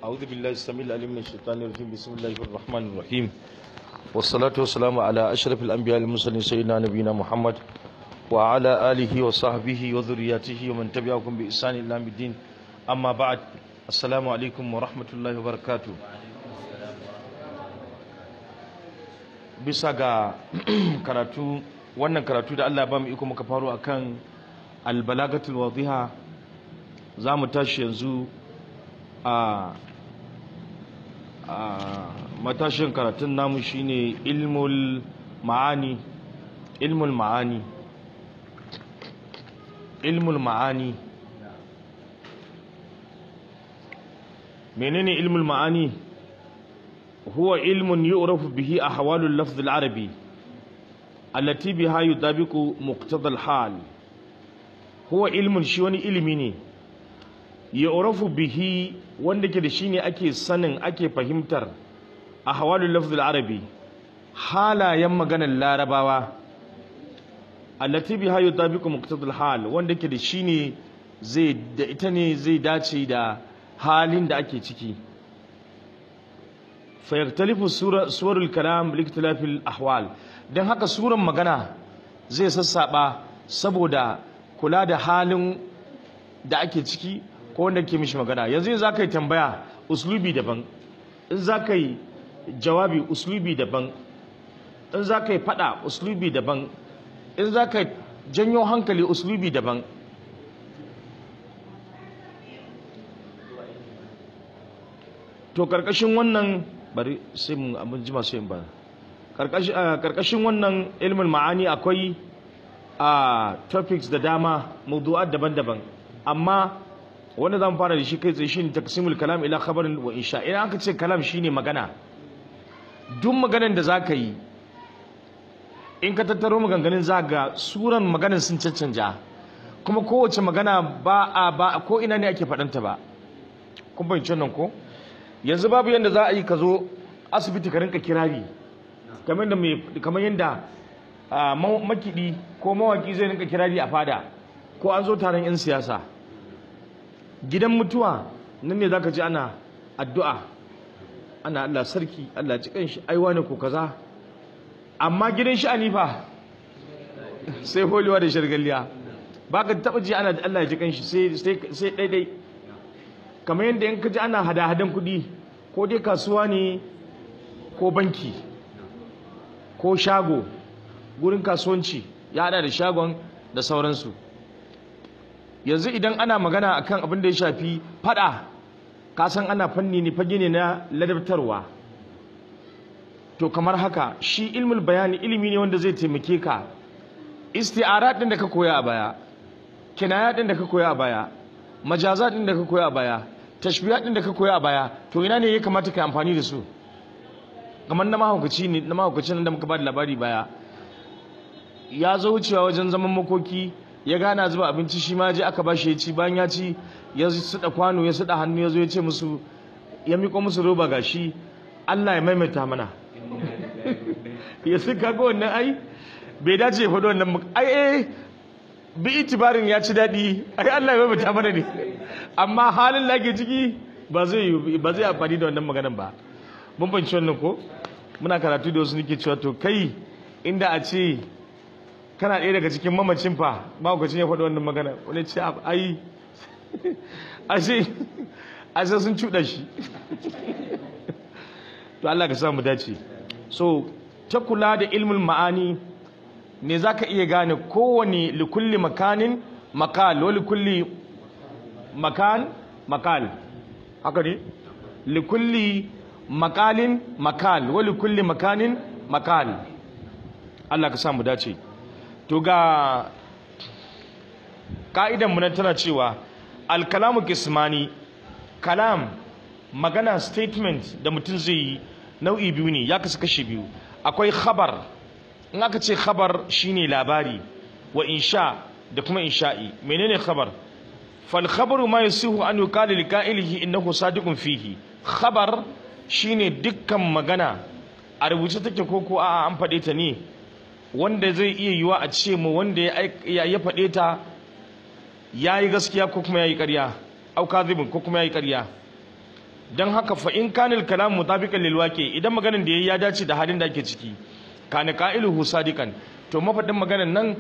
أعوذ بالله السميع العليم من الشيطان الرجيم بسم الله الرحمن الرحيم والصلاة والسلام على أشرف الأنبياء المرسلين سيدنا نبينا محمد وعلى آله وصحبه وذرياته ومن تبعهم بإحسان إلى يوم الدين أما بعد السلام عليكم ورحمة الله وبركاته bisa ga karatu wannan karatu da Allah ba mu iko muka faro akan albalagatul wadiha za mu tashi yanzu a a matashin karatun namu shine ilmul ma'ani ilmul ma'ani ilmul ma'ani menene ilmul ma'ani هو علم يعرف به أحوال اللفظ العربي التي بها يطابق مقتضى الحال هو علم شوني علمي يعرف به wanda ke da shi ne ake sanin ake fahimtar a hawalul lafzul arabi halayen maganar larabawa allati biha yutabiqu muqtadal hal wanda ke da shi ne zai da ita ne zai dace da halin da ake ciki fayaktalifu suwarul kalam liktilafil ahwal don haka suran magana zai sassaba saboda kula da halin da ake ciki ko wanda ke mishi magana yanzu za ka yi tambaya uslubi daban in za ka yi jawabi uslubi daban in za ka yi fada uslubi daban in za ka janyo hankali uslubi daban to karkashin wannan bari sai mun abin jima sai ba karkashin wannan ilmin ma'ani akwai a topics da dama mawdu'at daban-daban amma wanda zan fara da shi kai tsaye shine taqsimul kalam ila khabarin wa insha idan aka ce kalam shine magana duk maganar da zaka yi in ka tattaro maganganun ga suran maganar sun caccanja kuma kowace magana ba a ba ko ina ne ake faɗanta ba kun bayyana nan ko yanzu babu yadda za a yi ka zo asibiti ka rinka kirari kamar da kamar yadda makidi ko mawaki zai rinka kirari a fada ko an zo taron 'yan siyasa gidan mutuwa nan ne za ka ji ana addu'a ana Allah sarki Allah cikin shi aiwa ne ko kaza amma gidan shi anifa sai holiwa da shargalliya ba ka taɓa ji ana Allah ya ji kanshi sai ɗaiɗai kamar yadda in ka ji ana hada-hadan kuɗi ko dai kasuwa ne ko banki ko shago gurin kasuwanci ya hada da shagon da sauransu yanzu idan ana magana akan abin da ya shafi fada kasan ana fanni ne fage ne na ladabtarwa to kamar haka shi ilmul bayani ilimi ne wanda zai taimake ka isti'arat din da ka koya a baya kinaya din da ka koya a baya majaza din da ka koya a baya tashbiya din da ka koya a baya to ina ne ya kamata ka amfani da su kamar na mahaukaci ne na mahaukacin da muka ba da labari baya ya zo wucewa wajen zaman makoki ya gana zuba abinci shi ma je aka bashi ya ci bayan ya ci ya suɗa kwano ya suɗa hannu ya zo ya ce musu ya miƙo musu roba gashi Allah ya maimaita mana ya su kaga wannan ai bai dace ya faɗi wannan ai eh bi itibarin ya ci daɗi ai Allah ya maimaita mana ne amma halin da ake ciki ba zai ba zai amfani da wannan maganan ba mun banci wannan ko muna karatu da wasu nake cewa to kai inda a ce kana ɗaya daga cikin mamacin fa mahaukacin ya faɗi wannan magana wani ce ai ashe ashe sun cuɗa shi to Allah ka samu dace so ta kula da ilmul ma'ani ne za ka iya gane kowane likulli makanin makal wa likulli makan makal haka ne likulli makalin makal wa likulli makanin makal Allah ka samu dace to ga ka'idan mu tana cewa alkalamu kismani kalam magana statement da mutum zai yi nau'i biyu ne ya kasu kashi biyu akwai khabar in aka ce khabar shine labari wa insha da kuma insha'i menene khabar fal khabaru ma yasihu an yuqala li qa'ilihi innahu sadiqun fihi khabar shine dukkan magana a rubuce take ko ko a'a an faɗe ta ne wanda zai iya yiwa a ce mu wanda ya ya faɗe ta ya yi gaskiya ko kuma ya yi ƙarya au kadhibun ko kuma ya yi ƙarya dan haka fa in kana al kalam mutabiqan lil waqi idan maganan da yayi ya dace da halin da ake ciki kana qailuhu sadiqan to mafadin maganan nan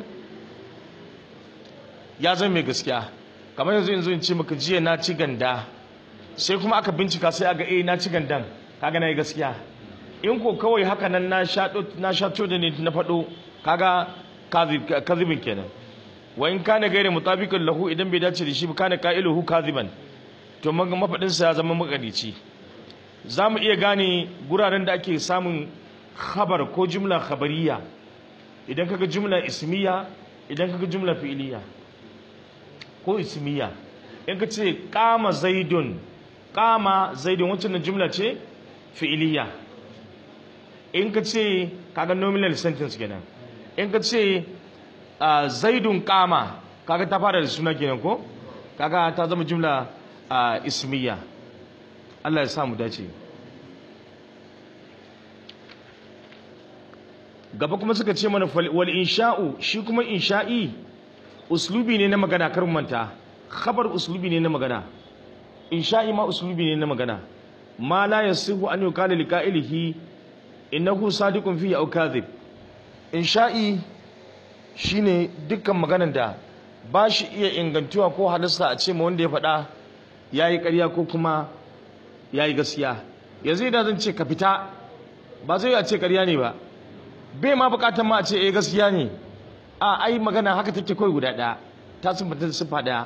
ya zama mai gaskiya kamar yanzu yanzu in ce maka jiya na ci ganda sai kuma aka bincika sai aga eh na ci gandan kaga na yi gaskiya in ko kawai haka nan na shato na shato da ne na faɗo kaga kazibin kenan wa in kana gaire mutabiqan lahu idan bai dace da shi ba kana qailuhu kaziban to mafadin sa ya zama makadici zamu iya gane guraren da ake samun khabar ko jumla khabariya idan kaga jumla ismiya idan kaga jumla fi'iliya ko ismiya in ka ce kama zaidun kama zaidun wancan jumla ce fi'iliya in ka ce kaga nominal sentence kenan in ka ce zaidun kama kaga ta fara da suna kenan ko kaga ta zama jumla ismiya Allah ya sa mu dace gaba kuma suka ce mana wal insha'u shi kuma insha'i uslubi ne na magana kar manta khabar uslubi ne na magana insha'i ma uslubi ne na magana ma la yasihu an yuqala liqa'ilihi innahu sadiqun fihi aw kadhib insha'i shine dukkan maganar da ba shi iya ingantuwa ko halasta a ce ma wanda ya faɗa yayi ƙarya ko kuma yayi gaskiya yanzu idan zan ce ka fita ba zai a ce ƙarya ne ba bai ma bukatar ma a ce eh gaskiya ne a ai magana haka take kawai guda ɗaya ta siffanta da siffa ɗaya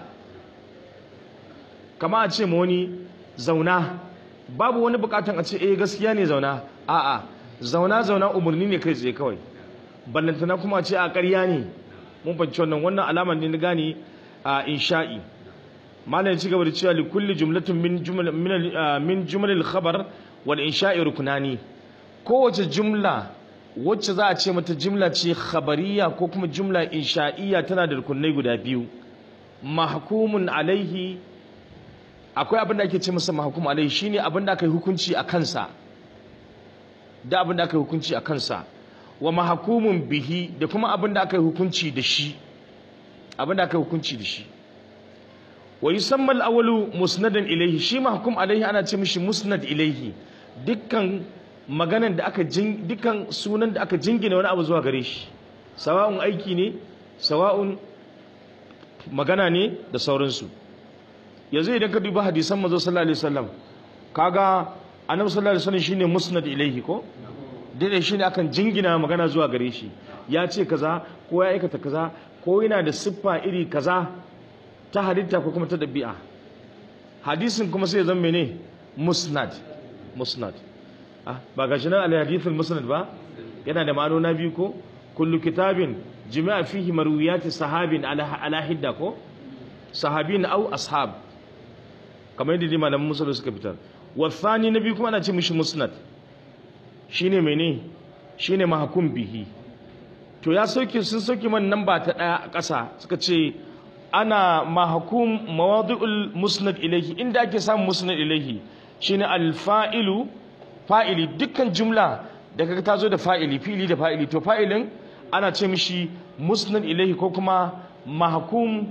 kama a ce ma wani zauna babu wani bukatan a ce eh gaskiya ne zauna a'a zauna zauna umarni ne kai tsaye kawai ballantana kuma a ce a ƙarya ne mun fahimci wannan wannan alamar ne na gane a insha'i malam ya ci gaba da cewa li kulli jumlatin min jumla min jumlal khabar wal insha'i rukunani kowace jumla wacce za a ce mata jumla ce khabariya ko kuma jumla insha'iyya tana da rukunai guda biyu mahkumun alaihi akwai abin da ake ce masa mahkum alaihi shine abin da aka yi hukunci a kansa da abin da aka yi hukunci a kansa wa mahkumun bihi da kuma abin da aka yi hukunci da shi abin da aka yi hukunci da shi wa yusamma al-awwalu musnadan ilaihi shi mahkum alaihi ana ce mishi musnad ilaihi dukkan maganan da aka jin dukkan sunan da aka jingina wani abu zuwa gare shi sawa'un aiki ne sawa'un magana ne da sauransu yanzu idan ka duba hadisan manzo sallallahu alaihi wasallam kaga annabi sallallahu alaihi wasallam shine musnad ilaihi ko dai shine akan jingina magana zuwa gare shi ya ce kaza ko ya aikata kaza ko yana da siffa iri kaza ta halitta ko kuma ta dabi'a hadisin kuma sai ya zama mene musnad musnad ah ba ga shi nan al-hadith al-musnad ba yana da ma'anona biyu ko kullu kitabin jami'a fihi marwiyati sahabin ala ala hidda ko sahabin au ashab kamar yadda malaman musul suka fitar wa thani nabi kuma ana ce mishi musnad shine mene shine mahkum bihi to ya sauke sun sauke man namba ta daya a ƙasa suka ce ana mahkum mawadi'ul musnad ilayhi inda ake samun musnad ilayhi shine al-fa'ilu fa'ili dukkan jumla da kaga ta zo da fa'ili fili da fa'ili to fa'ilin ana ce mishi musnad ilayhi ko kuma mahkum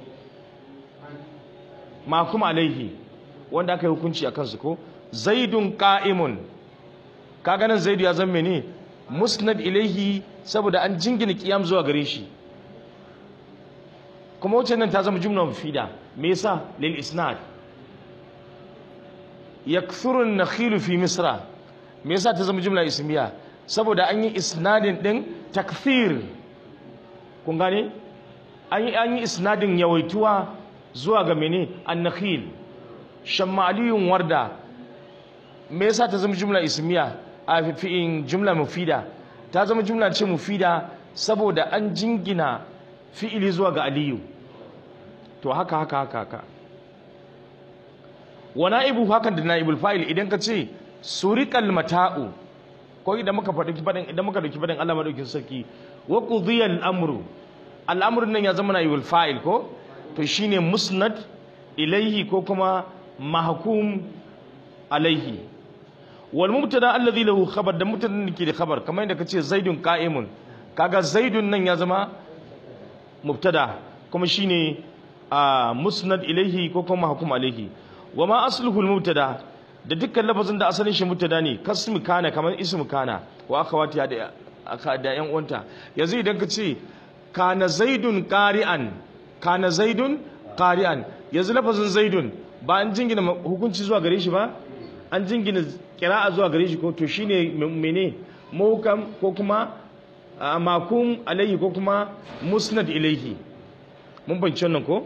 mahkum alaihi wanda aka yi hukunci a kansu ko zaidun qa'imun kaga nan zaidu ya zama ne musnad ilaihi saboda an jingina qiyam zuwa gare shi kuma wacce nan ta zama jumla mufida me yasa lil isnad yakthuru an-nakhilu fi misra me yasa ta zama jumla ismiya saboda an yi isnadin din takthir kun gane an yi an yi isnadin yawaituwa zuwa ga mene an-nakhil shammaliyun warda me yasa ta zama jumla ismiya a fi'in jumla mufida ta zama jumla ce mufida saboda an jingina fi'ili zuwa ga aliyu to haka haka haka haka wa na'ibu hakan da na'ibul fa'il idan ka ce suriqal mata'u ko idan muka faɗi faɗin idan muka dauki faɗin Allah madaukin sarki wa qudiya al-amru al-amru nan ya zama na'ibul fa'il ko to shine musnad ilaihi ko kuma mahkum alaihi wal mubtada alladhi lahu khabar da mubtada da ke da khabar kamar yadda kace zaidun qa'imun kaga zaidun nan ya zama mubtada kuma shine musnad ilaihi ko kuma mahkum alaihi wa ma asluhu al mubtada da dukkan lafazin da asalin shi mubtada ne kasmu kana kamar ismu kana wa akhawati da aka da yan uwanta yanzu idan ka ce kana zaidun qari'an kana zaidun qari'an yanzu lafazin zaidun ba an jingina hukunci zuwa gare shi ba an jingina qira'a zuwa gare shi ko to shine mene muhkam ko kuma makum alayhi ko kuma musnad ilayhi mun bance wannan ko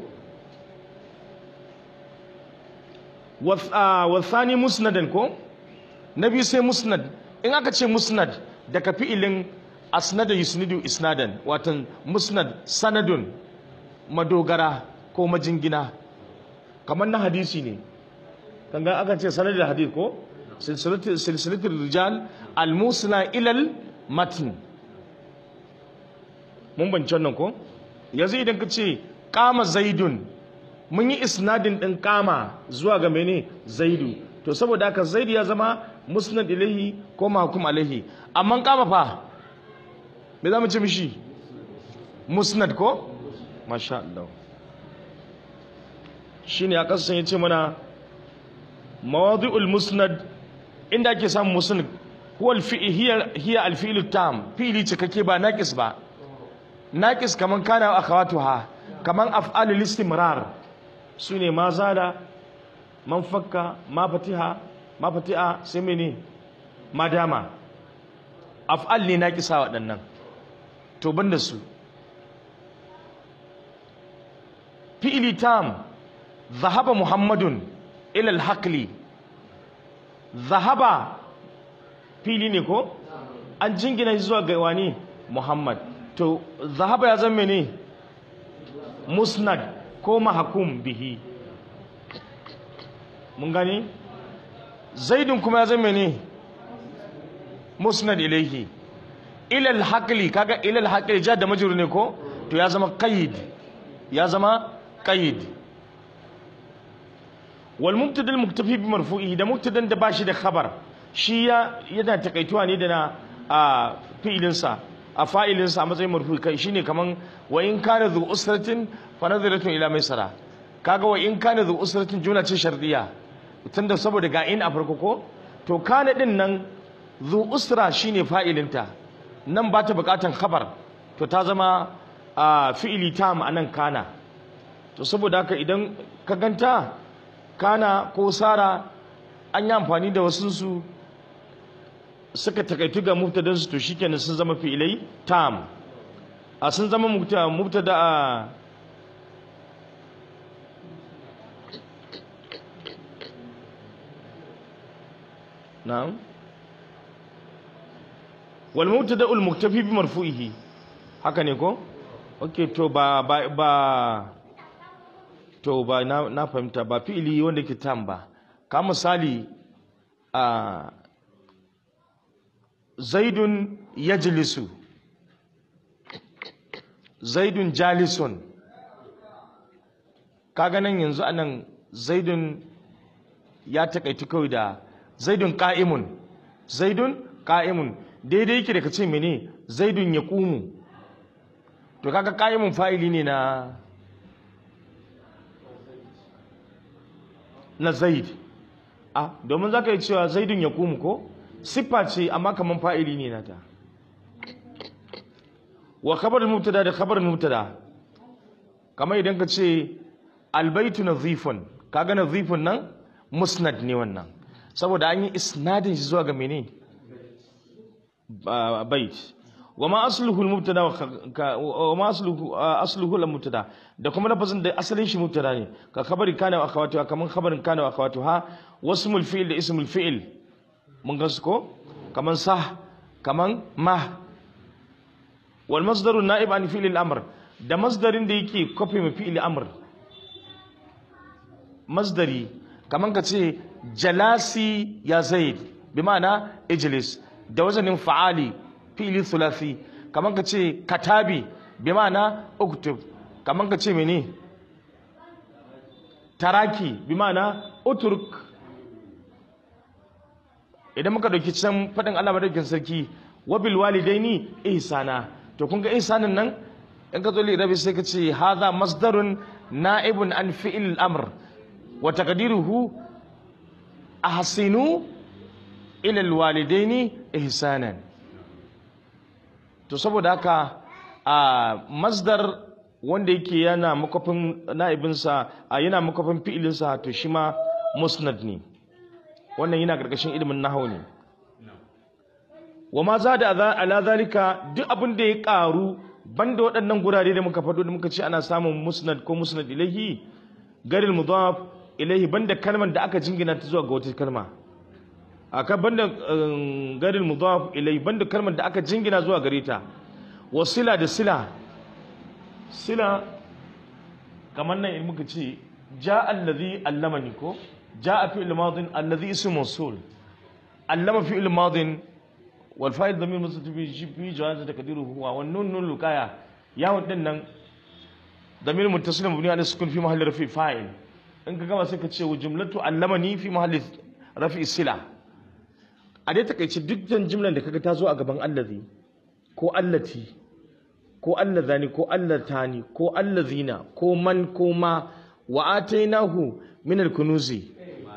wasani musnadan ko na biyu sai musnad in aka ce musnad daga fi'ilin asnada yusnidu isnadan watan musnad sanadun madogara ko majingina kamar na hadisi ne kanga aka ce sanadin hadith ko silsilatul rijal al-musna ilal matn mun bance wannan ko yanzu idan ka ce kama zaidun mun yi isnadin ɗin kama zuwa ga mene zaidu to saboda haka zaidu ya zama musnad ilahi ko mahkum alaihi amma kama fa me za mu ce mishi musnad ko masha Allah shine aka san yace mana mawadi'ul musnad inda ake samun musnad huwa al-fi'l hiya hiya al-fi'l tam fi'li cikakke ba naqis ba naqis kaman kana akhawatuha kaman af'alul istimrar su ne ma zada man fakka ma fatiha ma fatiha sai mene ma dama af'al ne na kisa waɗannan to banda su fi'ili tam zahaba muhammadun ila alhaqli zahaba fili ne ko an jingina zuwa ga wani muhammad to zahaba ya zama ne musnad ko mahakum bihi mun gani zaidun kuma ya zama ne musnad ilaihi ilal haqli kaga ilal haqli ja da majrur ne ko to ya zama qaid ya zama qaid wal mubtada al muktafi bi marfu'ihi da mubtadan da bashi da khabar shi ya yana takaituwa ne da na a fi'ilin sa a fa'ilin sa a matsayin marfu'i kai shine kaman wa in kana zu usratin fa nadhiratun ila maisara kaga wa in kana zu usratin jumla ce shardiya tunda saboda ga in a farko ko to kana din nan zu usra shine fa'ilinta nan ba ta bukatan khabar to ta zama a fi'ili tam anan kana to saboda haka idan ka ganta kana ko sara an yi amfani da wasu su suka takaitu ga mubtadan su to shikenan sun zama fi'ilai tam a sun zama mubtada a na'am wal mubtada al muktafi bi marfu'ihi haka ne ko okay to ba ba ba to ba na, na fahimta ba fi'ili wanda ke tam ba ka misali a zaidun yajlisu zaidun jalisun kaga nan yanzu anan zaidun ya takaitu kawai da zaidun ka'imun zaidun ka'imun daidai yake da ka ce mene zaidun ya kumu to kaga ka'imun fa'ili ne na na zaid a domin za ka yi cewa zaidun ya kumu ko siffa ce amma kaman fa'ili ne na ta wa khabar mubtada da khabar mubtada kamar idan ka ce albaitu nazifun kaga nazifun nan musnad ne wannan saboda an yi isnadin shi zuwa ga mene bait wa ma asluhu al-mubtada wa ma asluhu asluhu al-mubtada da kuma lafazin da asalin shi mubtada ne ka khabari kana wa akhawatuha kaman khabarin kana wa akhawatuha wasmul fi'l da ismul fi'l mun ga su ko kaman sah kaman ma wal masdaru na'ib an fi'l al-amr da masdarin da yake kofi mai fi'l amr masdari kaman ka ce jalasi ya zaid bi ma'ana ijlis da wazanin fa'ali fi'li thulathi kaman ka ce katabi bi ma'ana uktub kaman ka ce mene taraki bi ma'ana uturk idan muka dauki can fadin Allah madaukakin sarki wa bil walidaini ihsana to kun ga ihsanin nan in ka zo li rabi sai ka ce hadha masdarun na'ibun an fi'il amr wa taqdiruhu ahsinu ila alwalidaini ihsanan to saboda haka a masdar wanda yake yana makofin na'ibinsa a yana makofin fi'ilinsa to shi ma musnad ne wannan yana karkashin ilimin nahau ne wa ma za da ala zalika duk abin da ya karu banda waɗannan gurare da muka faɗo da muka ce ana samun musnad ko musnad ilahi garil mudaf ilahi banda kalmar da aka jingina ta zuwa ga wata kalma aka banda garil mudaf ilahi banda kalmar da aka jingina zuwa gare ta wasila da sila sila kamar nan in muka ce ja allazi allamani ko ja fi'il madin allazi ismu mawsul allama fi'il madin wal fa'il dhamir mustatir fi fi jawaz taqdiru huwa wan nun nun lukaya yawon din nan dhamir muttasil mabni ala sukun fi mahalli rafi fa'il in ka gama sai ka ce jumlatu allamani fi mahalli rafi sila a dai takaice duk jimlan da kaga ta zo a gaban allazi ko allati ko allazani ko allatani ko allazina ko man ko ma wa atainahu min alkunuzi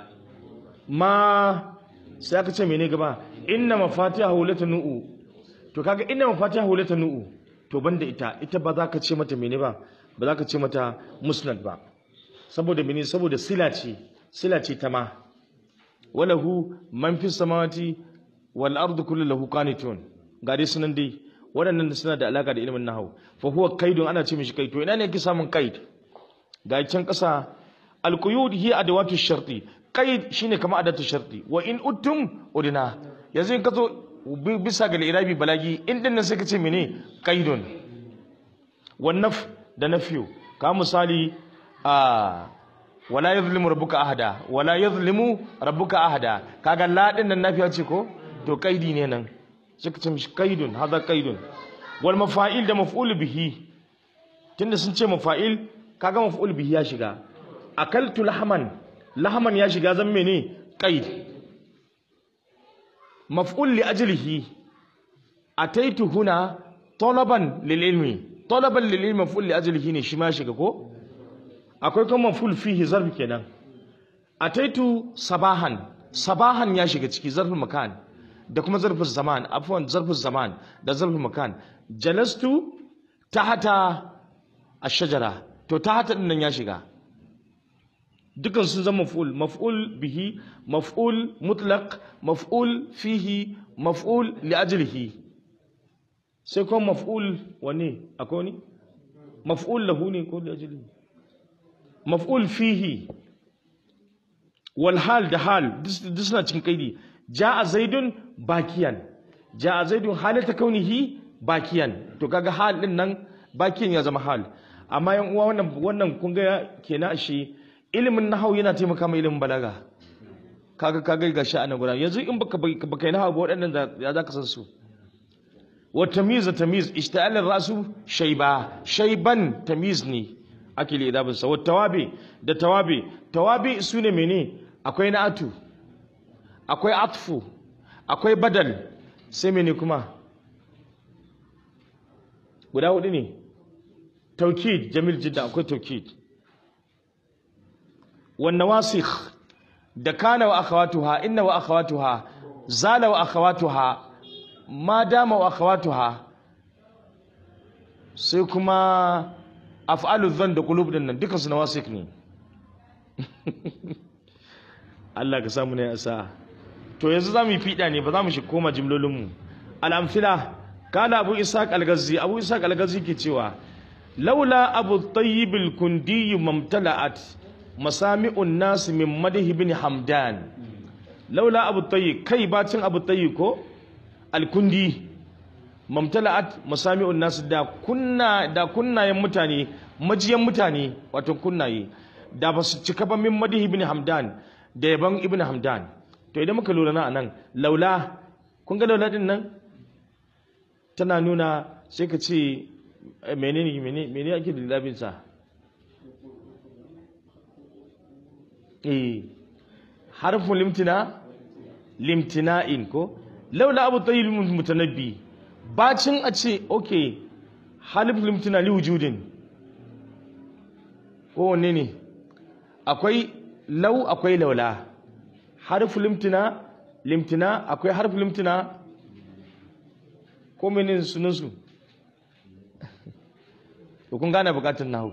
ma sai aka ce mene gaba inna mafatihahu latanu to kaga inna mafatihahu latanu to banda ita ita ba za ka ce mata mene ba ba za ka ce mata musnad ba saboda mene saboda sila ce sila ce ta ma walahu man fi samawati wal ardu kullu lahu qanitun ga dai sunan dai waɗannan suna da alaka da ilimin nahau fa huwa qaidun ana ce mishi qaid to ina ne yake samun qaid ga can ƙasa alquyud hiya adawatu sharti qaid shine kamar adatu sharti wa in uttum udina yanzu in ka zo bisa ga irabi balagi in din nan sai ka ce mene qaidun wan naf da nafiyu ka misali a wala yadhlimu rabbuka ahada wala yadhlimu rabbuka ahada kaga la din nan nafiya ce ko to qaidi ne nan sai ka ce mishi qaidun hada qaidun wal mafa'il da maf'ul bihi tunda sun ce mafa'il kaga maf'ul bihi ya shiga akaltu lahman lahman ya shiga zan mene qaid maf'ul li ajlihi ataitu huna talaban lil ilmi talaban lil ilmi maf'ul li ajlihi ne shi ma shiga ko akwai kuma maf'ul fihi zarf kenan ataitu sabahan sabahan ya shiga ciki zarfin makan da kuma zarfin zaman afwan zarfin zaman da zarfin makan jalastu tahata ash-shajara to tahata din nan ya shiga dukan sun zama maf'ul maf'ul bihi maf'ul mutlaq maf'ul fihi maf'ul li ajlihi sai kuma maf'ul wani akwai wani maf'ul lahu ne ko li ajlihi maf'ul fihi wal hal da hal duk suna cikin kaidi ja'a zaidun bakiyan ja'a zaidun halata kaunihi bakiyan to kaga hal din nan bakiyan ya zama hal amma yan uwa wannan wannan kun ga kenan shi ilimin nahau yana taimaka mai ilimin balaga kaga kaga ga sha'anin guda yanzu in baka baka yi nahau ba waɗannan ya zaka san su wa tamyiz tamyiz ishta'al rasu shayba shayban tamyiz ne ake li idabin sa wa tawabi da tawabi tawabi sune mene akwai na'atu akwai atfu akwai badal sai mene kuma guda hudu ne taukid jamil jidda akwai taukid والنواسخ da kana wa akhawatuha inna wa akhawatuha zala wa akhawatuha ma dama wa akhawatuha sai kuma af'alu dhann da qulub din nan duka su nawasik ne Allah ka samu ne asa to yanzu zamu yi fida ne ba za mu shi koma jimlolin mu al-amthila kana abu ishaq al-ghazi abu ishaq al-ghazi ke cewa laula abu tayyib al-kundi mamtala'at masami'un nasu min madihi bin hamdan laula abu tayi kai bacin abu tayi ko alkundi mamtala'at masami'un nasu da kunna da kunnayen mutane majiyan mutane wato kunnaye da ba su cika ba min madihi bin hamdan da yaban ibn hamdan to idan muka lura na anan laula kun ga laula din nan tana nuna sai ka ce menene menene menene ake da labinsa eh harfin limtina limtina'in ko laula abu tayyib mutanabbi bacin a ce okay harfin limtina li wujudin ko wanne ne akwai lau akwai laula harfu limtina limtina akwai harfu limtina ko menene sunan su to kun gane bukatun nahu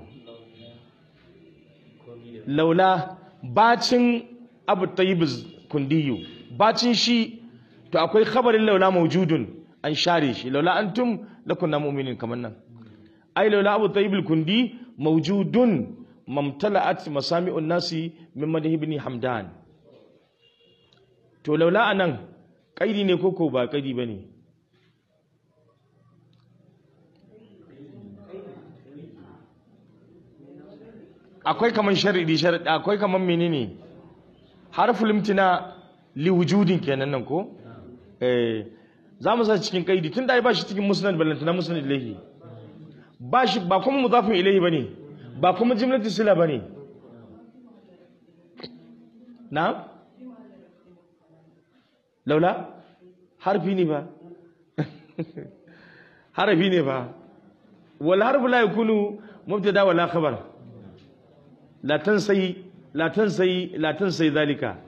laula bacin abu tayyib kundiyu bacin shi to akwai khabarin laula mawjudun an share shi laula antum lakunna mu'minin kaman nan ai laula abu tayyib kundi mawjudun mamtala'at masami'un nasi min madhi ibn hamdan to laula anan kaidi ne koko ba kaidi bane akwai kaman sharidi sharidi akwai kaman menene harful imtina li wujudin kenan nan ko eh za mu sa cikin kaidi tunda ai ba shi cikin musnad ballantana musnad ilahi ba shi ba kuma mudafin ilahi bane ba kuma jumlatu sila bane na laula harfi ne ba harfi ne ba wal harfu la yakunu mubtada wala khabar la tansai la tansai la tansai zalika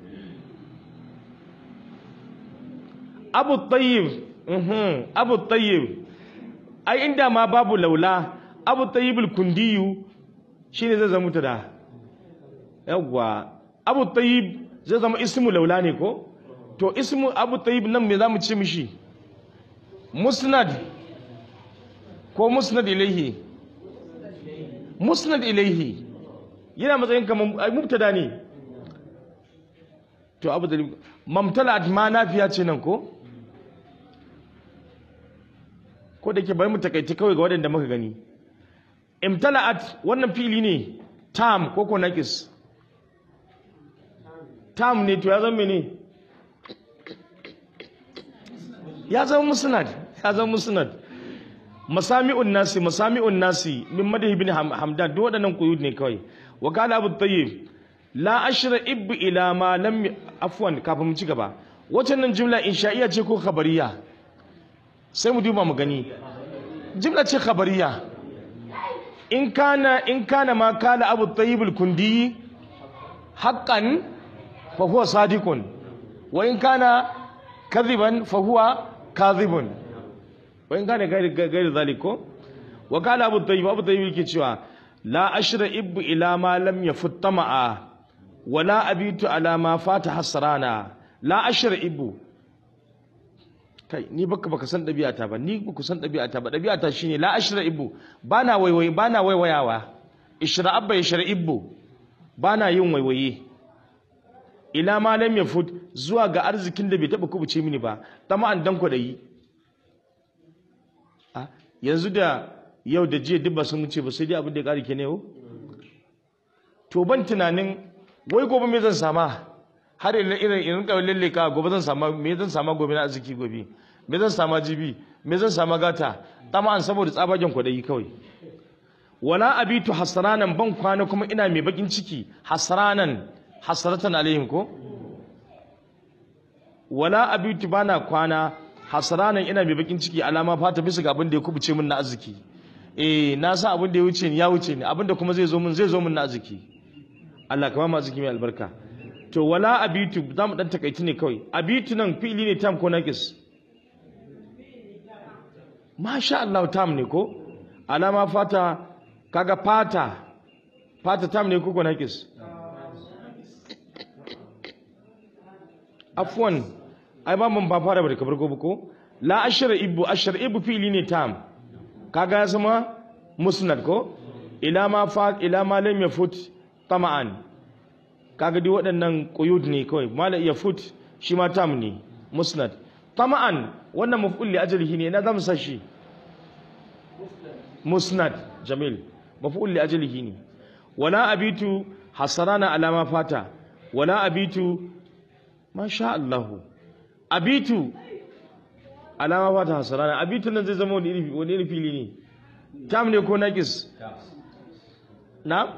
abu tayyib mhm abu tayyib ai inda ma babu laula abu tayyibul kundiyu shine zai zama mutada yawwa abu tayyib zai zama ismu laula ne ko to ismu abu tayyib nan me zamu ce mishi musnad ko musnad ilaihi musnad ilaihi yana matsayin kamar ai mubtada ne to abu tayyib mamtala ma nafiya ce nan ko ko da ke bari mu takaici kawai ga waɗanda muka gani imtala'at wannan fili ne tam ko ko naqis tam ne to ya zama ne ya zama musnad ya zama musnad masami'un nasi masami'un nasi min madahi bin hamdan duk waɗannan quyud ne kawai wa qala abu tayyib la ashra ib ila ma lam afwan kafin mu ci gaba waccan nan jumla insha'iyya ce ko khabariya sai mu duba mu gani jimla ce khabariya in kana in kana ma kala abu tayyib al-kundi haqqan fa huwa sadiqun wa in kana kadhiban fa huwa kadhibun wa in kana gairi gairi zaliko wa kala abu tayyib abu tayyib yake cewa la ashra ib ila ma lam yafut tama'a wala abitu ala ma fata hasrana la ashra ibu kai ni baka baka san ɗabi'ata ba ni ku san ɗabi'ata ba ɗabi'ata shine la ashra ibu bana waiwaye bana waiwayawa ishra abba ishra ibu bana yin waiwaye ila ma lam yafut zuwa ga arzikin da bai taba kubuce mini ba tama an dan kwadayi a yanzu da yau da jiya duk ba sun wuce ba sai dai abin da ya kare ke ne yau to ban tunanin wai gobe me zan sama har irin irin irin kawai lalle ka gobe zan sama me zan sama gobe na arziki gobe me zan sama jibi me zan sama gata tama an saboda tsabagen kwadayi kawai wala abitu hasranan ban kwana kuma ina mai bakin ciki hasranan hasratan alaihim ko wala abitu bana kwana hasranan ina mai bakin ciki alama fata bisa ga abin da ya kubuce min na arziki eh na san abin da ya wuce ni ya wuce ni abin da kuma zai zo min zai zo min na arziki Allah ka ba mu arziki mai albarka to wala abitu za mu dan takaici ne kawai abitu nan fi'ili ne tam ko naqis masha Allah tam ne ko alama fata kaga fata fata tam ne ko ko naqis afwan ai ba mun ba fara ba da kabar gobe ko la ashra ibu ashra ibu fi'ili ne tam kaga ya zama musnad ko ila ma fa ila ma lam yafut tama'an kaga dai waɗannan quyud ne kawai mala ya fut shi ma tam ne musnad tama'an wannan maf'ul li ajlihi ne na zamu sashi musnad jamil maf'ul li ajlihi ne wala abitu hasarana ala ma fata wala abitu masha Allah abitu ala ma fata hasarana abitu nan zai zama wani iri wani iri fili ne tam ne ko naqis na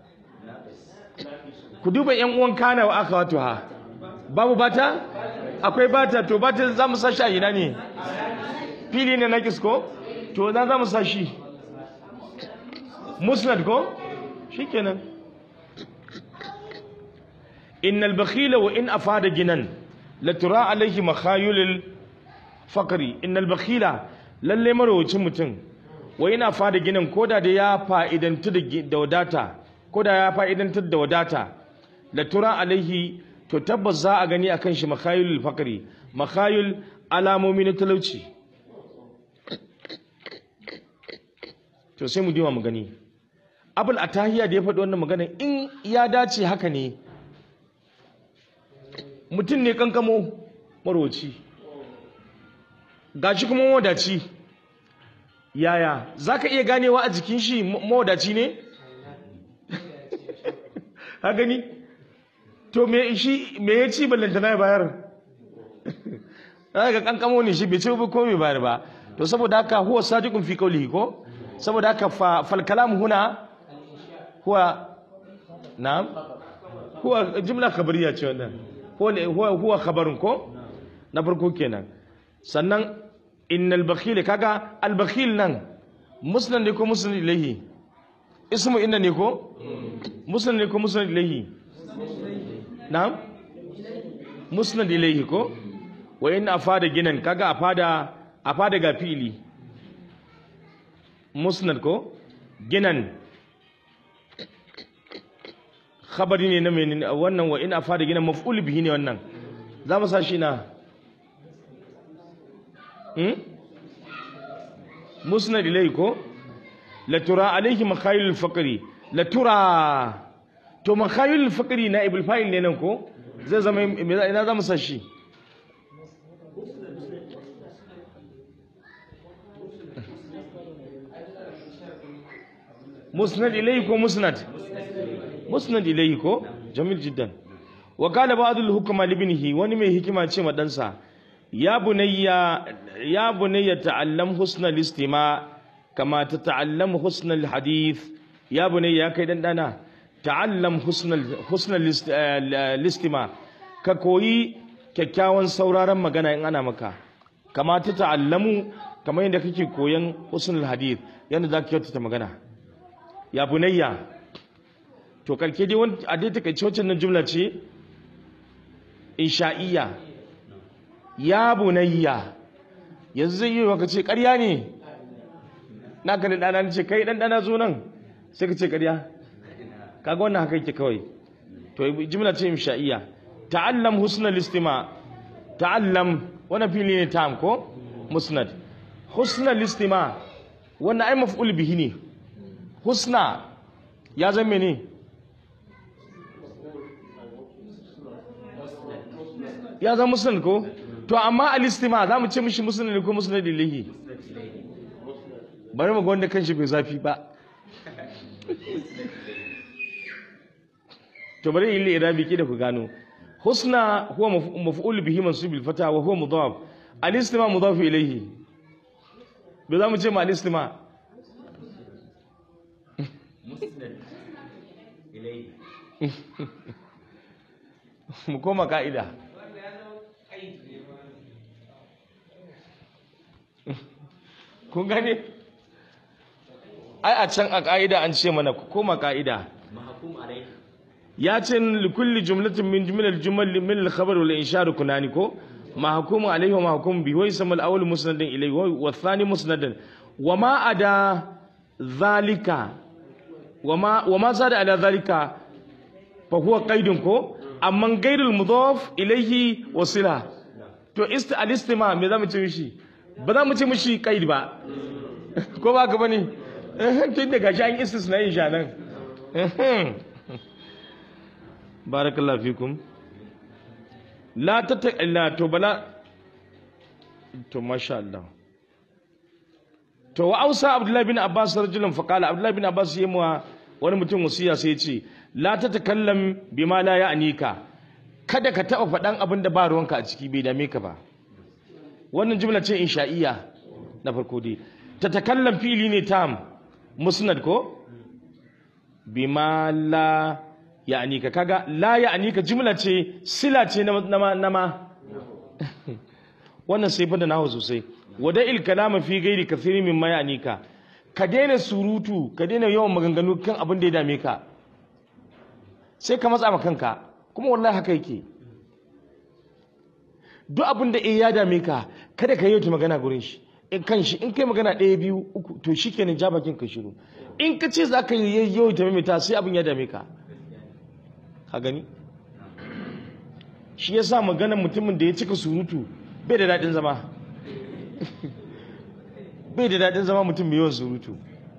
ku duba yan uwan kana wa aka wato ha babu bata akwai bata to bata za mu sashi a ina ne fili ne na kisko to na za mu sashi musnad ko shikenan innal bakhila wa in afada ginan la tura alaihi makhayulil fakari innal bakhila lalle marowacin mutum wa ina fada ginan koda da ya fa'idantu da wadata koda ya fa'idantar da wadata la tura alaihi to tabbas za a gani akan shi makhayulil fakari makhayul alamomi na talauci to sai mu dima mu gani abul atahiya da ya faɗi wannan magana in ya dace haka ne mutum ne kankamo marwaci gashi kuma mawadaci yaya za ka iya ganewa a jikin shi mawadaci ne ha gani to me shi me ya ci ballantana ya bayar ga kankamo ne shi bai ce ko mai bayar ba to saboda haka huwa sadiqun fi qawlihi ko saboda haka fal kalam huna huwa na'am huwa jumla khabariya ce wannan huwa huwa khabarun ko na farko kenan sannan innal bakhil kaga al bakhil nan musnad ne ko musnad ilayhi ismu inna ne ko musnad ne ko musnad ilayhi na'am musnad ilayhi ko wa in afada ginan kaga afada afada ga fili musnad ko ginan khabari ne na menene wannan wa in afada ginan maf'ul bihi ne wannan za mu sa shi na hmm musnad ilayhi ko la tura alayhi makhayil faqri la tura to makhayil faqri na ibul fa'il ne nan ko zai zama ina za mu sa shi musnad ilayhi ko musnad musnad ilayhi ko jamil jiddan wa qala ba'dul hukma libnihi wani mai hikima ce ma dansa ya bunayya ya bunayya ta'allam husnal istima kama tata'allam husnal hadith ya bunayya kai dan dana ta'allam husnal husnal istima ka koyi kyakkyawan sauraron magana in ana maka kama ta ta'allamu kamar yadda kake koyan husnul hadith yadda za ka kyautata magana ya bunayya to karke dai wani a dai takaice wacce nan jumla ce insha'iyya ya bunayya yanzu zai yi ka ce ƙarya ne na ka da ɗana ce kai ɗan ɗana zo nan sai ka ce ƙarya kaga wannan haka yake kawai to jumla ce insha'iyya ta'allam husnal istima ta'allam wannan fili ne tam ko musnad husnal istima wannan ai maf'ul bihi ne husna ya zama ne ya zama musnad ko to amma al-istima za mu ce mishi musnad ne ko musnad ilahi bari mu ga wanda kanshi bai zafi ba to bari yi irabi ki da ku gano husna huwa maf'ul bihi mansub bil fata wa huwa mudaf al-istima mudaf ilayhi bai za mu ce ma al-istima mu koma ka'ida kun gane ai a can a ka'ida an ce mana ku koma ka'ida ya ce likulli jumlatin min jumlal jumal min al-khabar wal inshar kunani ko mahkum alayhi wa mahkum bi wa ism al-awwal musnadan ilayhi wa thani musnadan wa ma ada zalika wa ma wa ma zada ala zalika fa huwa qaidun ko amma gairul mudaf ilayhi wasila to ist al-istima me zamu ce mishi ba za mu ce mishi qaid ba ko ba ka bane tun da gashi an istisna yin shanan barakallahu fikum la ta la to bala to masha Allah to wa ausa abdullahi bin abbas rajulun fa qala abdullahi bin abbas yayi wa wani mutum wasiya sai ya ce la ta takallam bima la ya'nika kada ka taba faɗan abin da ba ruwanka a ciki bai dame ka ba wannan jumla ce insha'iyya na farko dai ta takallam fili ne tam musnad ko bima la ya'ani ka kaga la ya'ani ka jumla ce sila ce na nama wannan sai fada nahu sosai wada il kalama fi gairi kathiri mimma ya'ani ka ka daina surutu ka daina yawan maganganu kan abin da ya dame ka sai ka matsa ma kanka kuma wallahi haka yake duk abin da eh ya dame ka kada ka yi magana gurin shi in kan shi in kai magana ɗaya biyu uku to shi kenan ja bakin ka shiru in ka ce za ka yi yau ta maimaita sai abin ya dame ka ka gani shi ya sa maganar mutumin da ya cika surutu bai da daɗin zama bai da daɗin zama mutum mai yawan surutu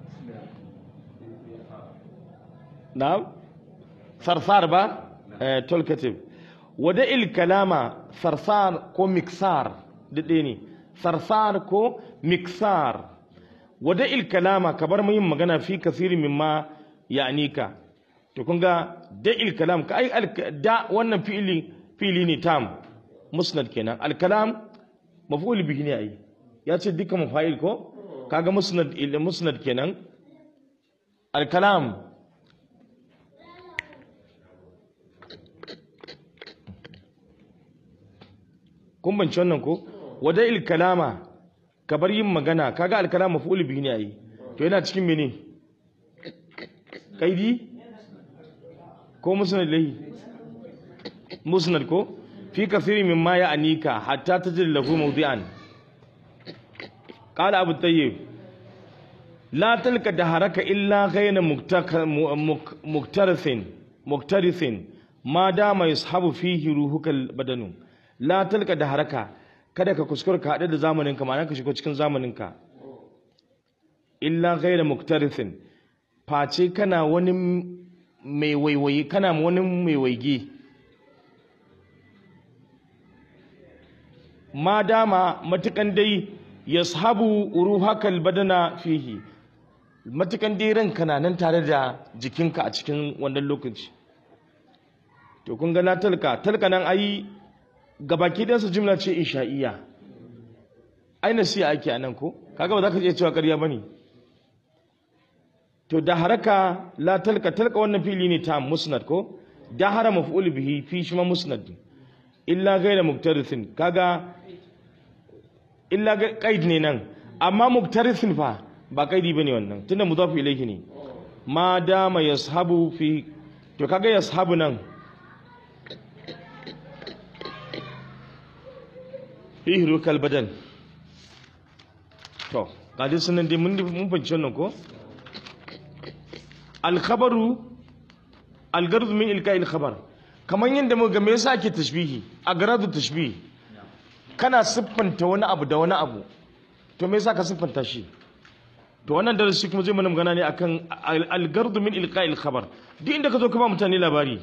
na sarsar ba talkative wada il kalama sarsar ko miksar daɗe ne sarsar ko miksar wada il kalama ka bar yin magana fi kasiri mimma ya anika to kun ga da il kalam ka ai da wannan fi'ili fi'ili ne tam musnad kenan al kalam maf'ul bihi ne ai ya ce dukkan mafa'il ko kaga musnad musnad kenan al kalam kun banci wannan ko wada il kalama ka bar yin magana kaga al kalam maf'ul bihi ne ai to yana cikin mene kaidi ko musnad lahi musnad ko fi kathiri mimma ya anika hatta tajid lahu mawdi'an qala abu tayyib la talka daharaka illa ghayna muktarithin muktarithin ma dama yashabu fihi ruhukal badanu la talka daharaka kada ka kuskura ka hada da zamaninka ma'ana ka shigo cikin zamaninka illa ghayna muktarithin face kana wani mai waiwayi kana wani mai waige ma dama matukan dai ya sahabu ruhakal badana fihi matukan dai ranka na nan tare da jikinka a cikin wannan lokaci to kun ga na talka talka nan ayi gabaki ɗansa jimla ce insha'iyya ai nasiya ake a nan ko kaga ba za ka iya cewa ƙarya ba ne to da haraka la talka talka wannan fili ne ta musnad ko da hara maf'ul bihi fi shi ma musnad illa ghayra muktarithin kaga illa qaid ne nan amma muktarithin fa ba qaidi bane wannan tunda mudaf ilayhi ne ma dama yashabu fi to kaga yashabu nan fi rukal badan to kaji sunan dai mun mun fahimci wannan ko alkhabaru algardu min ilka khabar kamar yadda muka me yasa ake tashbihi a garadu tashbihi kana siffanta wani abu da wani abu to me yasa ka siffanta shi to wannan darasi kuma zai mana magana ne akan algardu min ilka khabar duk inda ka zo ka ba mutane labari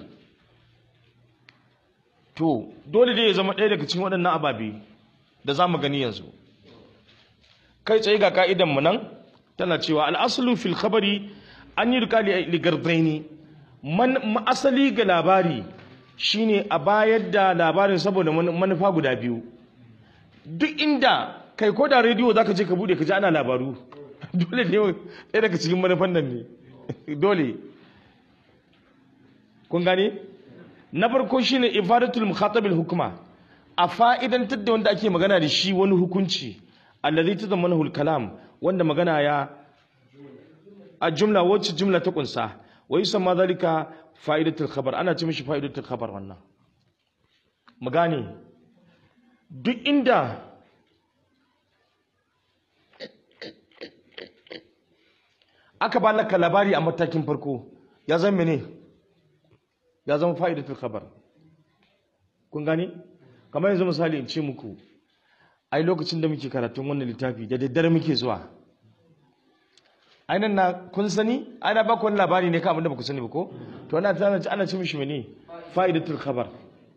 to dole dai ya zama ɗaya daga cikin waɗannan ababe da za mu gani yanzu kai tsaye ga ka'idan mu nan tana cewa al'aslu fil khabari an yi rika ligardaini man asali ga labari shine a bayar da labarin saboda manufa guda biyu duk inda kai ko da rediyo zaka je ka bude ka ji ana labaru dole ne ɗaya daga cikin manufan nan ne dole kun gane na farko shine ifadatul mukhatabil hukuma a fa'idantar da wanda ake magana da shi wani hukunci allazi tazammanuhu al-kalam wanda magana ya a jumla wacce jumla ta kunsa wa yusamma zalika fa'idatul khabar ana ce mishi fa'idatul khabar wannan mu gane duk inda aka ba laka labari a matakin farko ya zama mene ya zama fa'idatul khabar kun gane kamar yanzu misali in ce muku ai lokacin da muke karatun wannan littafi da daddare muke zuwa ainihin na kun sani ana ba wani labari ne kamar da ba ku sani ba ko to ana tana ana ci mishi mene fa'idatul khabar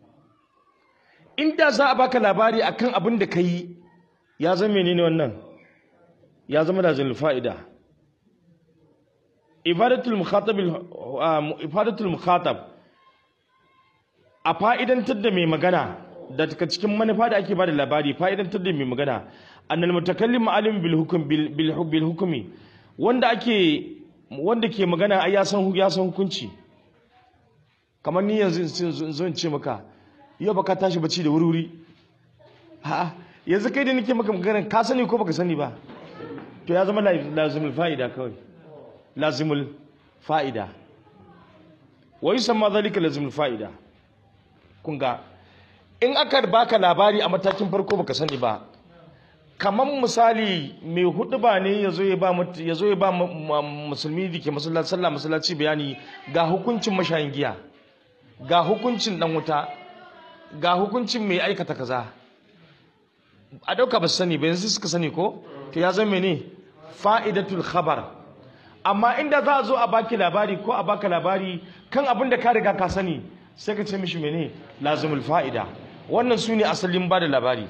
inda za a baka labari akan abin da kai ya zama menene wannan ya zama da zalil fa'ida ifadatul mukhatab ifadatul mukhatab a fa'idantar da mai magana da daga cikin manufa da ake bada labari fa'idantar da mai magana annal mutakallim alim bil hukm bil hukmi wanda ake wanda ke magana ai ya san ya san hukunci kamar ni yanzu zo in ce maka yau baka tashi bacci da wuri ha yanzu kai da nake maka magana ka sani ko baka sani ba to ya zama lazimul fa'ida kawai lazimul fa'ida wa yusamma dhalika lazimul fa'ida kun ga in aka baka labari a matakin farko baka sani ba kamar misali mai hudu ba ne ya zo ya ba mut- ya zo ya ba mu- mu- musulmi da ke masallaci sallah masallaci bayani ga hukuncin mashayin giya ga hukuncin dan wuta ga hukuncin mai aikata kaza a dauka ba su sani ba yanzu suka sani ko to ya zama ne fa'idatul khabar amma inda za a zo a baki labari ko a baka labari kan abin da ka riga ka sani sai ka ce mishi mene lazimul fa'ida wannan su ne asalin ba da labari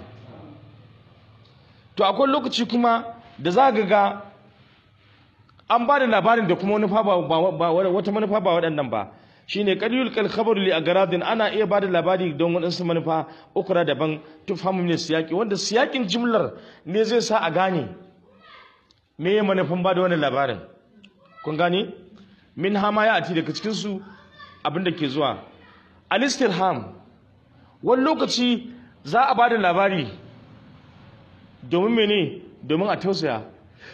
to akwai lokaci kuma da za ga ga an ba da labarin da kuma wani fa ba, ba- ba- wata manufa ba waɗannan ba shine qalilul kal khabaru li agradin ana iya ba da labari don waɗansu manufa ukura daban tufhamu min siyaki wanda siyakin jimlar ne zai sa a gane me ya manufan ba da wannan labarin kun gane min hama ya ati daga cikin su abin da ke zuwa alistirham wani lokaci za a ba da labari domin mene domin a tausaya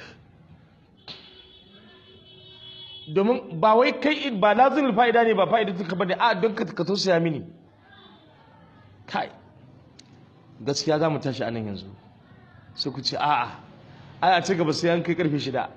domin ba wai kai ba lazimin fa'ida ne ba fa'ida tuka bane a don ka ka tausaya mini kai gaskiya za mu tashi anan yanzu sai ku ce a'a ai a ci gaba sai an kai karfe shida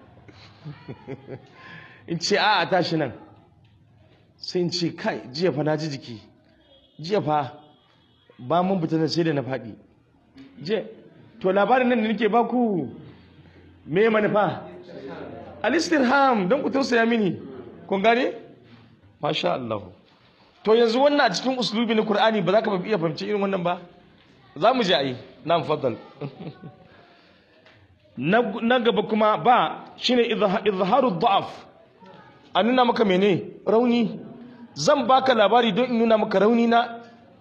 in ce a'a tashi nan sai in ce kai jiya fa na ji jiki jiya fa ba mun fita na sai da na faɗi je to labarin nan da nake baku me manufa alistirham don ku tausaya mini kun gane masha Allah to yanzu wannan a cikin uslubi na Qur'ani ba za ka iya fahimci irin wannan ba za mu ji ai na faddal na na gaba kuma ba shine izha- izharu dha'af a nuna maka mene rauni zan baka labari don in nuna maka rauni na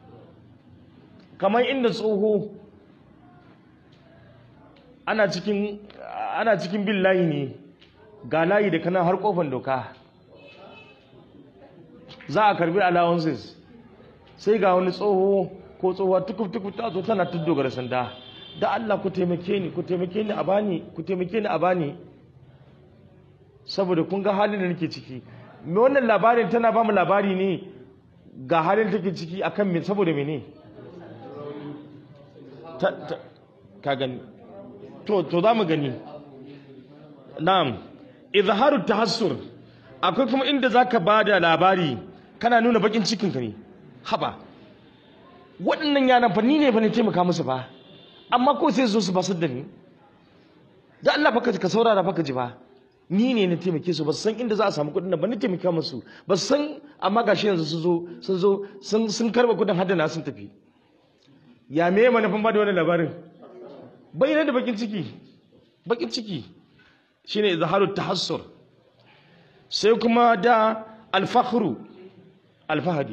kamar inda tsoho ana cikin ana cikin bin layi ne ga layi da kana har kofan doka za a karbi allowances sai ga wani tsoho ko tsohuwa tukuf tukuf ta zo tana tuddogara sanda da Allah ku taimake ni ku taimake ni a bani ku taimake ni a bani saboda kun ga halin da nake ciki me wannan labarin tana ba mu labari ne ga halin da take ciki akan me saboda mene ta, ta, ka gani to to za mu gani na'am izharu tahassur akwai kuma inda zaka bada labari kana nuna bakin cikin ka ne haba waɗannan yaran fa ni ne fa ne taimaka musu fa amma ko sai zo su basar da ni da Allah baka ka saurara baka ji ba ni ne na taimake su ba su san inda za a samu kuɗin nan ba ni taimaka musu ba su san amma gashi yanzu sun zo sun zo sun sun karba kuɗin haddana sun tafi ya me manufan ba da wannan labarin bayyana da bakin ciki bakin ciki shine izharu tahassur sai kuma da alfakhru alfahadi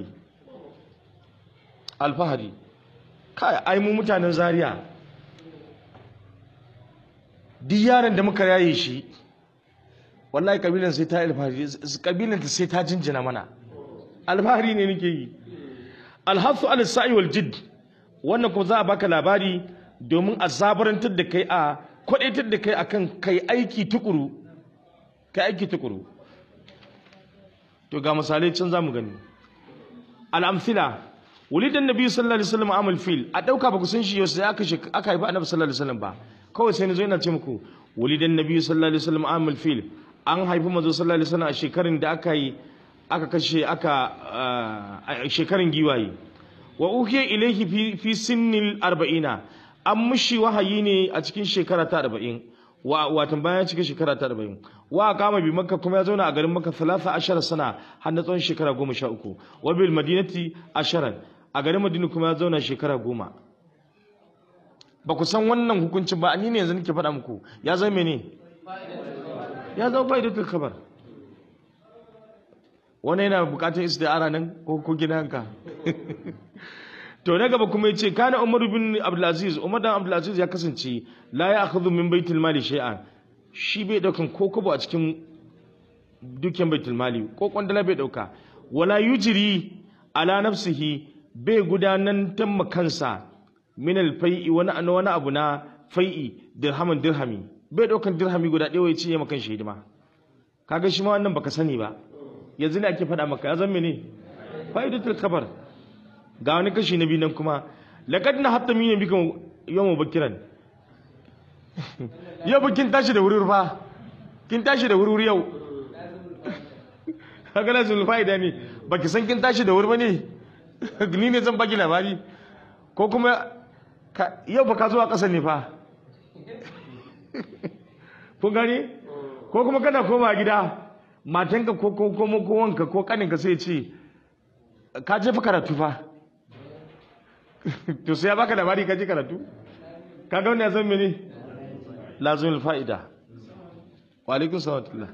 alfahadi kai ai mu mutanen zaria duk yaron da muka yaye shi wallahi kabilan sai ta alfahari kabilan ta sai ta jinjina mana alfahari ne nake yi alhasu ala sa'i wal jidd wannan kuma za a baka labari domin a zabarantar da kai a kwadaitar da kai akan kai aiki tukuru kai aiki tukuru to ga misalai can zamu gani al-amthila wulidan nabi sallallahu alaihi wasallam amal fil a dauka ba ku san shi yau sai aka shi- aka haifa annabi sallallahu alaihi wasallam ba kawai sai nazo ina ce muku wulidan nabi sallallahu alaihi wasallam amal fil an haifi manzo sallallahu alaihi wasallam a shekarun da aka yi aka kashe aka ah, a shekarun giwaye wa uhiya ilayhi fi fi sinnil arba'ina an mushi wahayi ne a cikin shekara ta arba'in wa watan bayan cikin shekara ta arba'in wa kama bi makka kuma ya zauna a garin makka talata ashara sana har na tsawon shekara goma sha uku wa bil madinati asharan a garin madina kuma ya zauna shekara goma ba ku san wannan hukuncin ba ni ne yanzu nake faɗa muku ya zama mene ya zama fa'idatul khabar wani yana bukatar istiara nan ko ko gidanka to na gaba kuma yace kana Umar bin Abdul Aziz Umar dan Abdul Aziz ya kasance la ya akhudhu min baitul mali shay'an shi bai daukan ko kobo a cikin dukiyar baitul mali ko kwandala bai dauka wala yujri ala nafsihi bai gudanan tamma kansa min alfai'i wani an wani abu na fai'i dirhaman dirhami bai daukan dirhami guda ɗaya ya ce ya makan hidima kaga shi ma wannan baka sani ba yanzu ne ake faɗa maka ya zama ne fa'idatul khabar ga wani kashi na biyu nan kuma laqad na hatta min bika yawma bakiran yau ba kin tashi da wuri fa kin tashi da wuri yau haka na zulfaida ne baki san kin tashi da wuri ba ne ni ne zan baki labari ko kuma yau ba ka zuwa ƙasa ne fa kun gani ko kuma kana koma gida matanka ko ko ko ko wanka ko kaninka sai ce ka je fa karatu fa to sai ya baka labari ka je karatu ka ga wannan zan mene lazimul fa'ida wa alaikum salam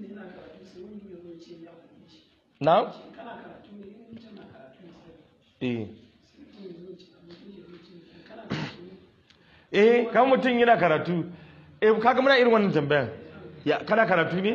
na eh eh kan mutum yana karatu eh kaga muna irin wannan tambayan ya kana karatu ne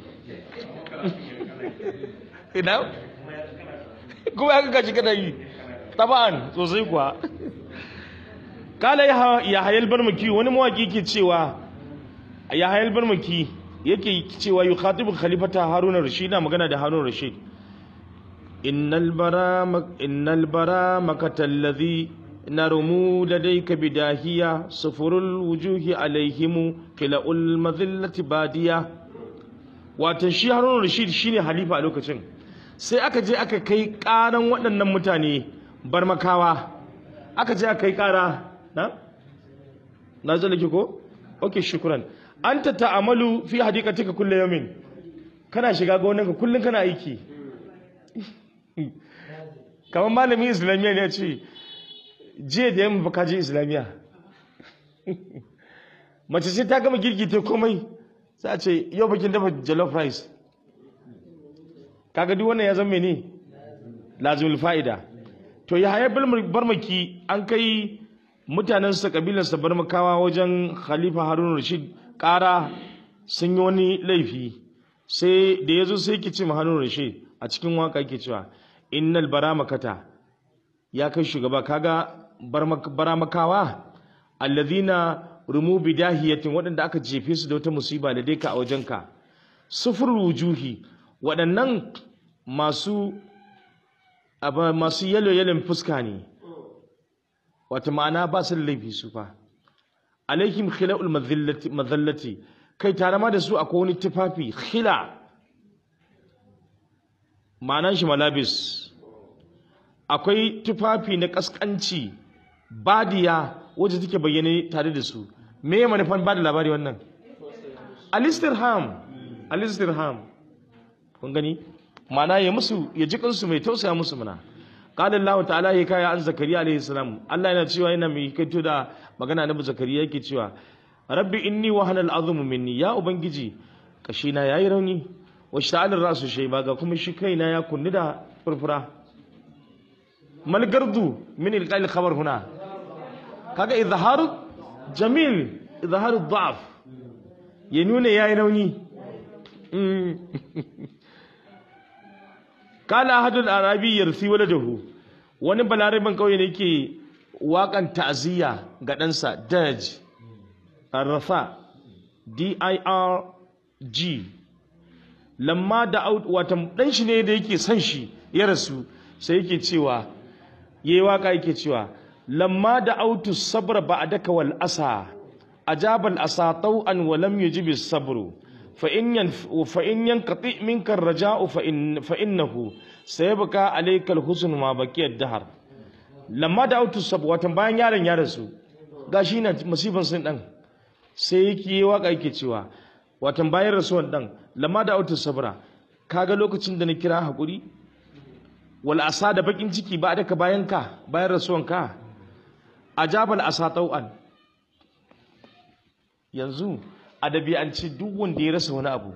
ina kuma aka gaji kana yi taban sosai kuwa kala ya hayal barmaki wani mawaki ke cewa ya hayal barmaki yake cewa yi khatibu khalifata haruna rashid na magana da haruna rashid innal bara innal bara makatalladhi نرمو لديك بداهية صفر الوجوه عليهم قلاء المذلة بادية watan shi harun rashid shine halifa a lokacin sai aka je aka kai karan waɗannan mutane barmakawa aka je aka kai kara na na zala ki ko okay shukran anta ta'amalu fi hadiqatika kullu yawmin kana shiga gonanka kullun kana aiki kamar malamin islamiyya ne ya ce jiya da yamma ka je islamiyya mace sai ta gama girki ta komai sai a ce yau bakin dafa jollof rice kaga duk wannan ya zama ne lazimul fa'ida to ya hayar barmaki an kai mutanen sa kabilar sa barmakawa wajen khalifa harun rashid kara sun yi wani laifi sai da yazo sai ki ce harun rashid a cikin waka yake cewa innal baramakata ya kai shugaba kaga baramakawa alladhina rumu bidahiyatin waɗanda aka jefe su da wata musiba da ka a wajenka sufur wujuhi waɗannan masu masu yalo yalon fuska ne wata ma'ana ba su da laifi su fa alaihim khila'ul madhallati kai tare ma da su akwai wani tufafi khila ma'anan shi malabis akwai tufafi na kaskanci badiya wacce take bayyane tare da su me ya manufan ba da labari wannan alistirham alistirham kun gani mana ya musu ya ji kansu mai tausaya musu muna qala Allah ta'ala ya kaya an zakariya alaihi salam Allah yana cewa yana mai kaito da magana na zakariya yake cewa rabbi inni wahana al'azmu minni ya ubangiji kashi na yayi rauni wa shta'al rasu shayba ga kuma shi kaina ya kunni da furfura mal gardu min ilqal khabar huna kaga izharu jamil izharu dha'f ya nuna yayi rauni kala ahadul arabi yarsi waladahu wani balaraban kauye ne yake wakan ta'ziya ga ɗansa daj arrafa d i r g lamma da watan dan shi ne da yake son shi ya rasu sai yake cewa yayi waka yake cewa lamma da autu sabra ba'daka wal asa ajaba al asa taw'an wa lam yujib as sabru fa in yan fa in yanqati minka ar raja'u fa in fa innahu sayabqa alayka al husn ma baqiya ad dahr lamma da autu sabra watan bayan yaron ya rasu gashi na musibin sun dan sai yake waka yake cewa watan bayan rasuwan dan lamma da autu sabra kaga lokacin da na kira hakuri wal asa da bakin ciki ba da ka bayan ka bayan rasuwan ka ajabal asa tau'an yanzu adabi an ce duk wanda ya rasa wani abu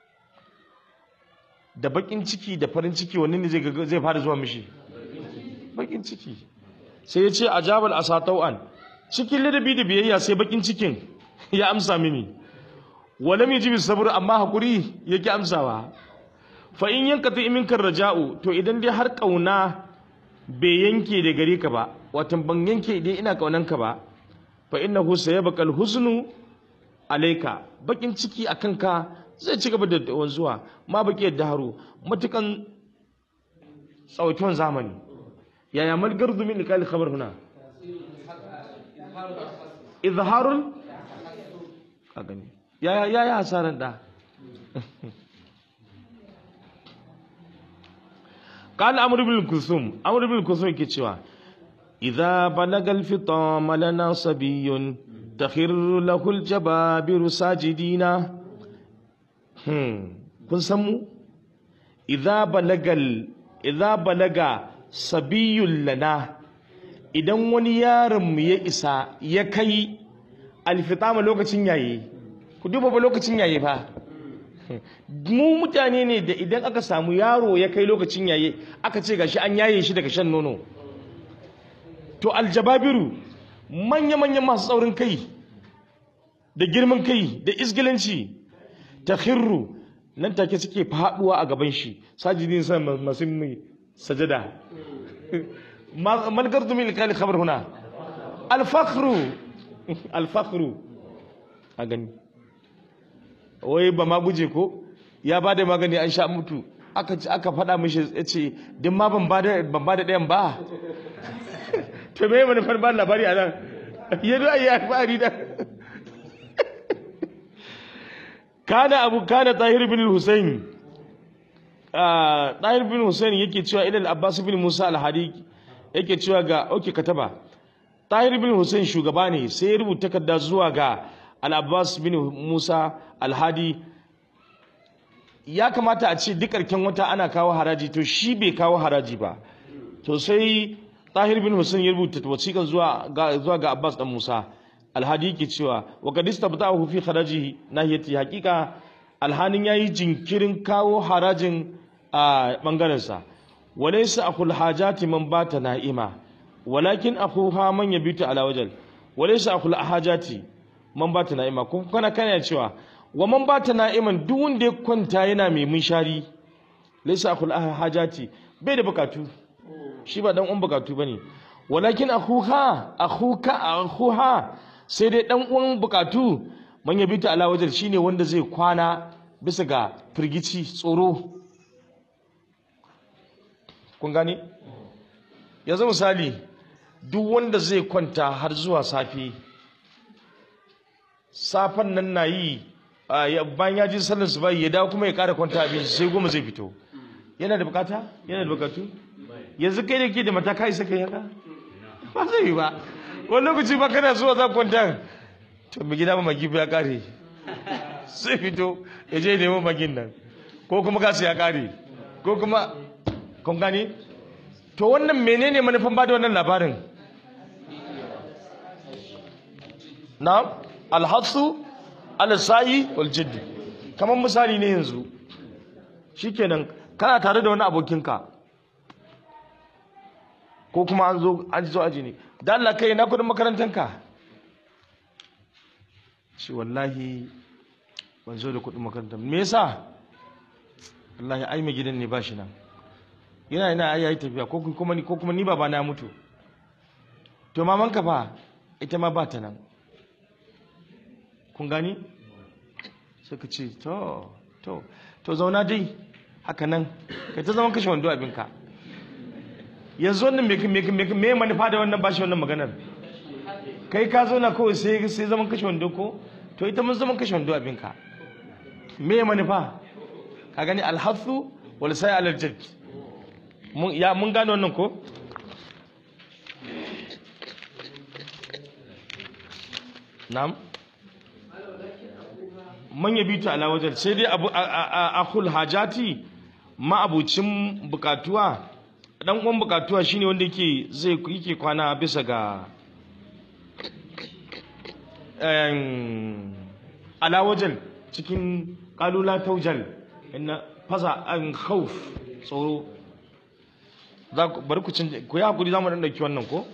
da bakin ciki da farin ciki wani ne zai zai fara zuwa mishi bakin ciki sai ya ce ajabal asa tau'an cikin ladabi da biyayya sai bakin cikin ya amsa mini walam yajibi sabr amma hakuri yake amsawa fa in yankati minka raja'u to idan dai har kauna bai yanke da gare ka ba watan ban yanke idan ina kaunan ka ba fa innahu sayabqal husnu alayka bakin ciki akan ka zai ci gaba da wanzuwa ma baki yadda haro matukan tsawatuwan zamani yaya mal gardu min iqali khabar huna izharul ka gani yaya yaya hasaran da قال عمرو بن كلثوم عمرو بن كلثوم yake cewa idza balagal fitama lana sabiyyun takhirru lahul jababiru sajidina hmm kun san mu idza balagal idza balaga sabiyyun lana idan wani yaron mu ya isa ya kai alfitama lokacin yayi ku duba ba lokacin yayi fa mu mutane ne da idan aka samu yaro ya kai lokacin yaye aka ce gashi an yaye shi daga shan nono to aljababiru manya-manyan masu tsaurin kai da girman kai da isgilanci ta khirru nan take suke faduwa a gaban shi sajidin sa masu mai sajada malgar dumin kali khabar huna alfakhru alfakhru a gani wai ba ma guje ko ya ba da magani an sha mutu aka aka faɗa mishi ya ce din ma ban ba da ban ba da ɗayan ba to me manufar ba labari a nan ya zo ayi alfahari da kana abu kana tahir bin husayn tahir bin husayn yake cewa ilal abbas bin musa al-hadi yake cewa ga oke kataba tahir bin husayn shugaba ne sai ya rubuta takarda zuwa ga al-abbas bin musa al-hadi ya kamata a ce duk ƙarshen wata ana kawo haraji to shi bai kawo haraji ba to sai tahir bin husayn ya rubuta wasiƙan zuwa ga zuwa ga abbas dan musa alhadi yake cewa wa qad istabta'ahu fi kharajihi nahiyati haqiqa alhanin yayi jinkirin kawo harajin a bangaren sa walaysa akhul hajati man bata na'ima walakin akhuha man yabitu ala wajal walaysa akhul hajati man bata na'ima ko kana kana cewa wa man bata na'iman duk wanda ya kwanta yana mai munshari laysa akhul hajati bai da bukatu shi ba dan uwan bukatu bane walakin akhuha akhuka akhuha sai dai dan uwan bukatu man yabi ta ala wajal shine wanda zai kwana bisa ga firgici tsoro kun gane yanzu misali duk wanda zai kwanta har zuwa safe safan nan na yi bayan ya ji sallar su bai ya dawo kuma ya kara kwanta abin sai goma zai fito yana da bukata yana da bukatu yanzu kai da ke da mata kai saka yaka ba zai yi ba wani lokaci ba kana zuwa za kwanta to mu gida ba magi ya kare sai fito ya je nemo magin nan ko kuma kasu ya kare ko kuma kun gane to wannan menene manufan ba da wannan labarin na alhassu alisayi waljiddi kamar misali ne yanzu shikenan kana tare da wani abokinka ko kuma an zo an zo aji ne da Allah kai na kudin makarantanka shi wallahi ban zo da kudin makaranta me yasa wallahi ai mai gidan ne ba shi nan yana yana ai yayi tafiya ko kuma ni ko kuma ni baba na mutu to mamanka fa ita ma ba ta nan kun gani suka ce to to to zauna dai haka nan kai ta zama kashe wando abinka yanzu wannan me me me me manufa da wannan bashi wannan maganar kai ka zo na kawai sai sai zaman kashe wando ko to ita mun zaman kashe wando abinka me manufa ka gani alhathu wal sai alal jadd mun ya mun gane wannan ko na'am man yabitu ala wajal sai dai abu akhul hajati ma abucin bukatuwa dan uwan bukatuwa shine wanda yake zai yake kwana bisa ga em ala wajal cikin qalula taujal inna faza an khawf tsoro za ku bari ku cin ku ya hakuri zamu dan dauki wannan ko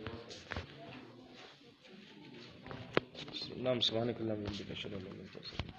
نعم سبحانك اللهم وبحمدك اشهد ان لا اله الا انت